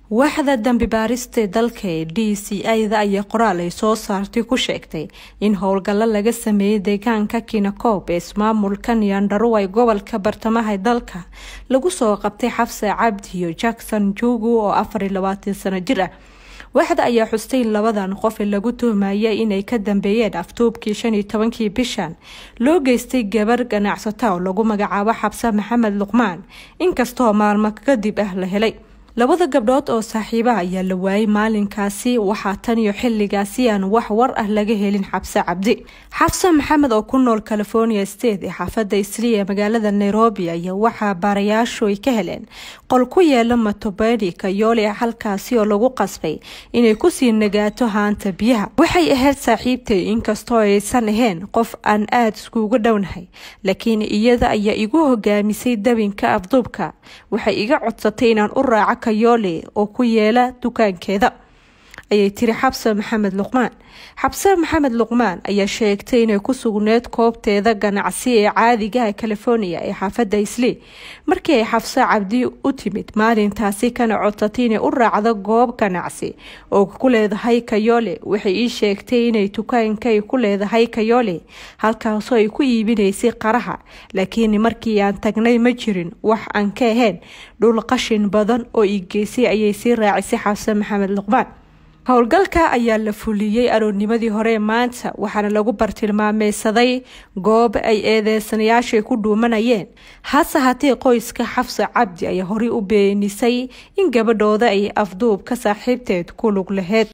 waaxda dambi baarista dalka ee d c ida ayaa qoraal ay soo saartay ku sheegtay in howlgallo laga sameeyey deegaanka kinakoob ee ismaamulka nyandaruway gobolka bartamaha dalka lagu soo qabtay xabse cabdi iyo jackson jugu oo afar iyo labaatan sano jir ah waaxda ayaa xustay in labadan qof ee lagu tuhmayay inay ka dambeeyeen aftuubkii shan iyo tobankii bishan loo geystay gabar ganacsata oo lagu magacaabo xabse maxamed luqmaan inkastoo maalmo kadib ah la helay labada gabdhood oo saaxiibaha ayaa la waayay maalinkaasi waxaa tan iyo xilligaasi aan wax war ah laga helin xabse cabdi xabse maxamed oo ku nool california state ee xaafadda isli ee magaalada nairobi ayaa waxaa baarayaashu ay ka heleen qol ku yeela matobeni kayoole halkaasi oo lagu qasbay inay kusii nagaato haanta biyaha waxay ahayd saaxiibtay inkastoo aysan ahayn qof aan aada iskuuga dhownahay laakiin iyada ayaa igu hogaamisay dabinka afduubka waxay iga codsatay inaan u raaco kayoole oo ku yeela dukaankeeda ayay tiri xabse maxamed luqmaan xabse maxamed luqmaan ayaa sheegtay inay ku sugneed koobteeda ganacsi ee caadigaha california ee xaafadda isli markii ay xabse cabdi u timid maalintaasi kana codsatay inay u raacdo goob ganacsi oo ku leedahay kayoole waxay ii sheegtay inay dukaanka ay ku leedahay kayoole halkaasoo ay ku iibinaysay qaraha laakiin markii aan tagnay ma jirin wax aan ka ahayn dhul qashin badan oo ii geysay ayay sii raacisay xabse maxamed luqmaan howlgalka ayaa la fuliyey aroornimadii hore maanta waxaana lagu bartilmaameysaday goob ay eedeysanayaashay ku dhuumanayeen hase haatee qoyska xafse cabdi ayaa horey u beenisay in gabadhooda ay afduub ka saaxiibteed ku lug laheyd